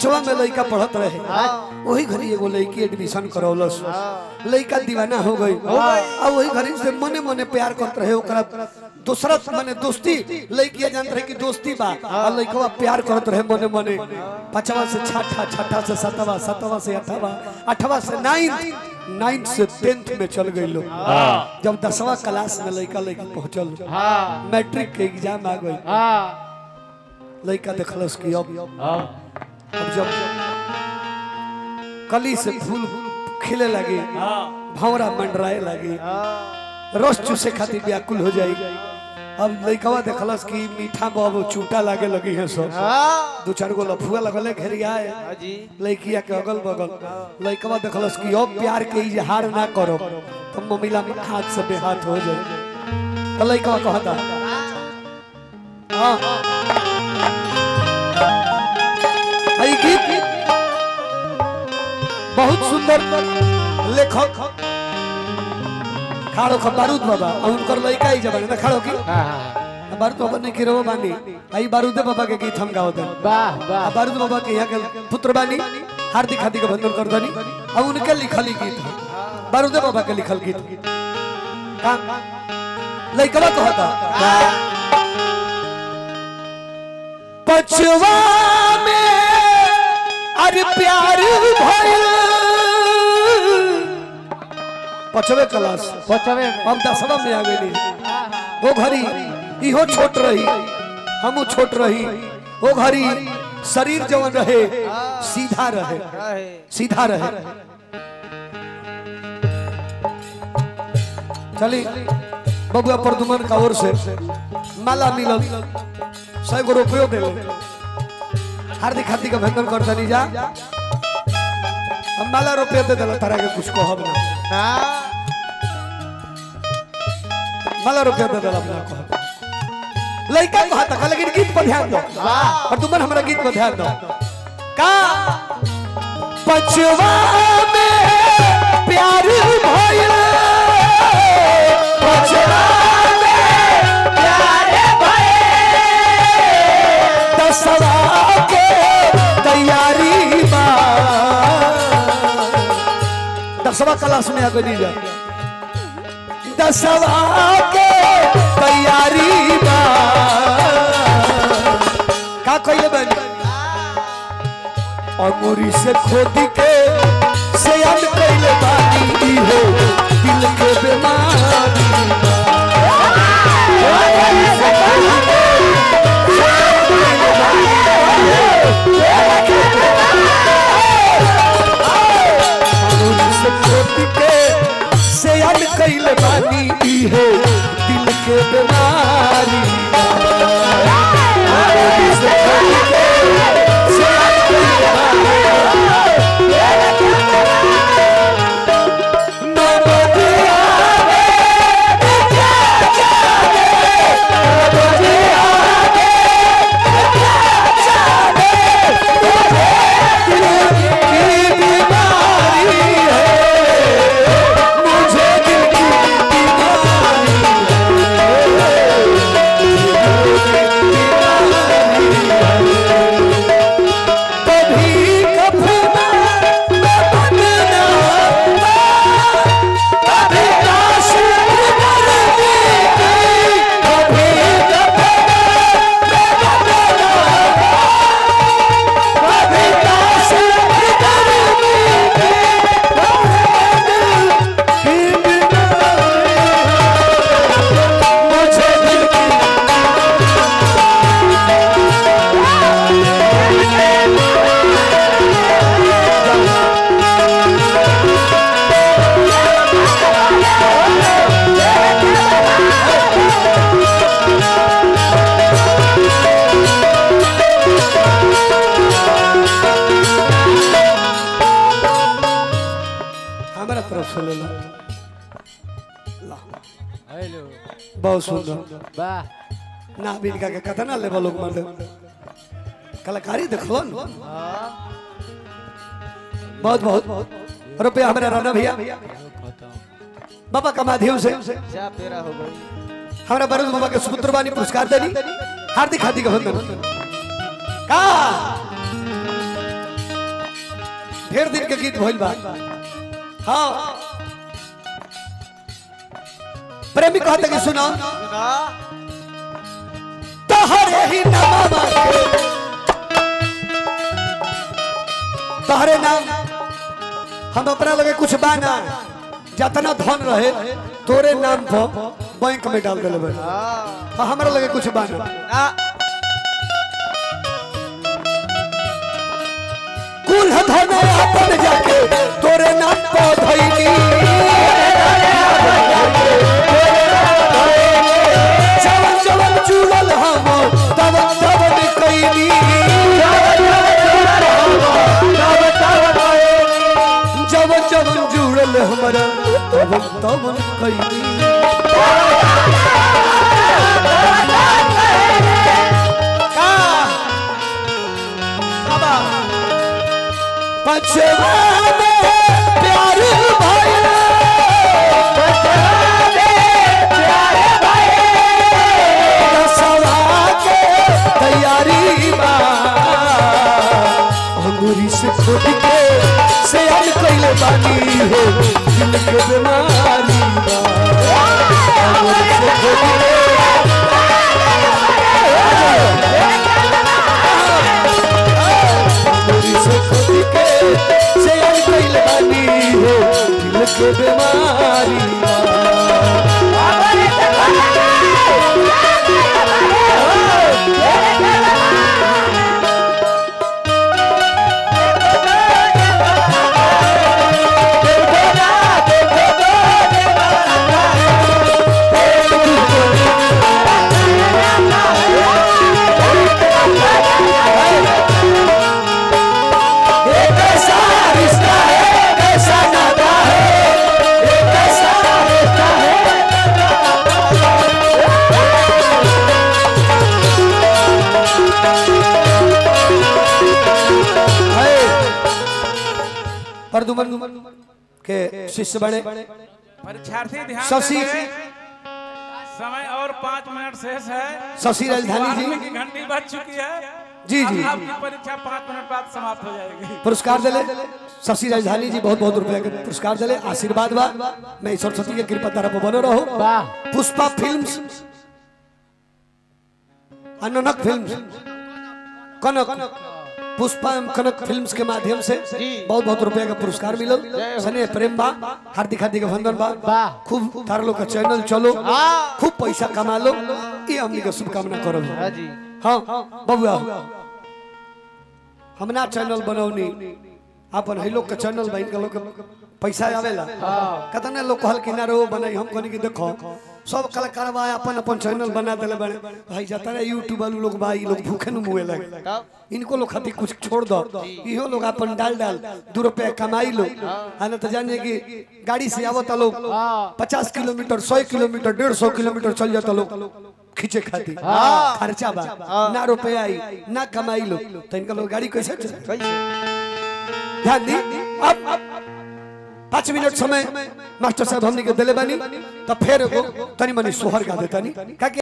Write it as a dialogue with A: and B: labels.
A: पांचवा में लड़का पढ़त रहे वही घड़ी एगो लड़की एडमिशन करौलस लड़का दीवाना हो गई आ वही घड़ी से मने मने प्यार करत रहे ओकरा दूसरा माने दोस्ती लड़किया जानत रहे कि दोस्ती बा आ लड़कवा प्यार करत रहे मने मने पांचवा से छठा छठा से सातवा सातवा से आठवा आठवा से नाइन्थ नाइन्थ से टेंथ में चल गई लोग जब दसवा क्लास में लड़का लड़की पहुंचल
B: हाँ
A: मैट्रिक के एग्जाम आ गई
B: हाँ
A: लड़का देखलस कि अब
B: हाँ
A: अब जब कली से फूल खिले लगे भंवरा मंडराए लगे रस चूसे खातिर व्याकुल हो जाई अब लड़कवा देखलस कि मीठा बाबू चूटा लागे लगी है सब
B: हाँ
A: दू चार गो लफुआ लगले घेरियाए
B: हाँ जी
A: लड़किया के अगल बगल लड़कवा देखलस कि अब प्यार के इजहार ना करो तो ममिला में हाथ से बेहाथ हो जाए तो लड़कवा कहता हाँ आई गीत बहुत सुंदर लेखक खाड़ो ख बारूद बाबा और उनकर लड़का ही जबान ना खाड़ो की
B: हाँ हाँ
A: बारूद बाबा ने किरो बानी आई बारूदे बाबा के गीत हम गाओ दे
B: वाह वाह
A: बारूद बाबा के यहाँ के पुत्र बानी हार्दिक हार्दिक अभिनंदन कर दनी और उनके लिखल ही गीत है बारूदे बाबा के लिखल गीत का लइकवा कहता पछवा में अरे प्यार भइल पछवे क्लास
B: पचवे में
A: अब दसवा में आ गई वो घड़ी इहो छोट रही हमू छोट रही वो घड़ी शरीर जवन रहे सीधा रहे
B: रहे
A: सीधा रहे चली बबुआ प्रदुमन का ओर से माला मिलल सौ गो रुपयो दे हार्दिक हार्दिक अभिनंदन कर दनी जा हम माला रुपया दे दिला तारा के कुछ कहब ना
B: ना
A: माला रुपया दे दिला अपना कहब लइका कहता का लेकिन गीत पर ध्यान दो प्रदुमन हमरा गीत पर ध्यान दो का पछवा में प्यार भइल पछवा में प्यार भइल दसवा के तैयारी बा दसवा क्लास में आगे नहीं जा दसवा के तैयारी बा का कहिए बन अंगूरी से खोद के सयान कैले बानी ई हो दिल के बीमारी अंगूरी से खोद के सयान कैले बानी ई हो दिल के बीमारी अंगूरी से खोद के सयान कैले बानी हमारा तरफ से ले लो ला।
B: हेलो
A: बहुत सुंदर
B: वाह
A: ना बिनका के कथा ना लेवल लोग मर्द कलाकारी देखलो न बहुत बहुत रुपया हमारे राणा भैया बाबा का माध्यम से
B: क्या पेरा हो गई
A: हमारा बरुद बाबा के सुपुत्र बानी पुरस्कार देनी हार्दिक हार्दिक अभिनंदन का ढेर दिन के गीत भइल बा हाँ प्रेमी कहते कि सुना
B: सुना
A: तहरे ही नाम तहरे नाम हम अपना लगे कुछ बाना जतना धन रहे तोरे नाम पर बैंक में डाल दिले बे
B: हाँ
A: हाँ, हमरा लगे कुछ बाना
B: ना
A: कुल धन अपन जाके तोरे नाम पर धइली जवन जवन चूड़ल हम तवन तवन कइली जवन जवन जुड़ल हमरा तवन तवन कइली पछवा में प्यार भइल रसवा के तैयारी बा अंगूरी से खोद के से अन कइले बानी हो दिल के बीमारी बा अंगूरी से खोद के अंगूरी से खोद के से अन कइले बानी हो दिल के बीमारी बा एक ऐसा रिश्ता है कैसा नाता है एक ऐसा रिश्ता है है। परदुमन के शिष्य बने
C: परीक्षार्थी ध्यान
A: शशि
C: देंगे। समय और पाँच मिनट शेष है
A: शशि राजधानी
C: बारहवीं
A: जी
C: की घंटी बज चुकी है
A: जी
C: अब
A: जी
C: आपकी परीक्षा पाँच मिनट बाद समाप्त हो जाएगी
A: पुरस्कार दिले शशि राजधानी जी बहुत बहुत रुपया के पुरस्कार दिले आशीर्वाद बा मैं सरस्वती के कृपा तरफ बनो रहो पुष्पा फिल्म्स अननक फिल्म्स कनक पुष्पा एवं कनक फिल्म्स के माध्यम से बहुत बहुत रुपया का पुरस्कार मिलल सने प्रेम बा हार्दिक हार्दिक अभिनंदन बा खूब तार लोग का चैनल चलो खूब पैसा कमा लो ये हमनी के शुभकामना करो
B: हाँ जी
A: हाँ बबुआ हम ना चैनल बनौनी अपन है लोग के चैनल बन के लोग के पैसा आवेला कतने लोग कहल कि ना रो बनाई हम कहनी कि देखो सब कलाकार बा अपन अपन चैनल बना देले बड़े भाई जाता है यूट्यूब वाले लोग बा ई लोग भूखे न मुए लगे
B: तब
A: इनको लोग खातिर कुछ छोड़ दो इहो लोग अपन डाल डाल दो रुपया कमाई लो आ ना तो जानिए कि गाड़ी से आवत लोग पचास किलोमीटर सौ किलोमीटर डेढ़ सौ किलोमीटर चल जाता लोग खींचे खातिर खर्चा बा ना रुपया आई ना कमाई लो तो इनका लोग गाड़ी कैसे चले
B: कैसे
A: ध्यान दी अब पाँच मिनट समय मास्टर साहब हमने के दिले बानी तो फिर एगो तनी मनी सोहर गा देता नहीं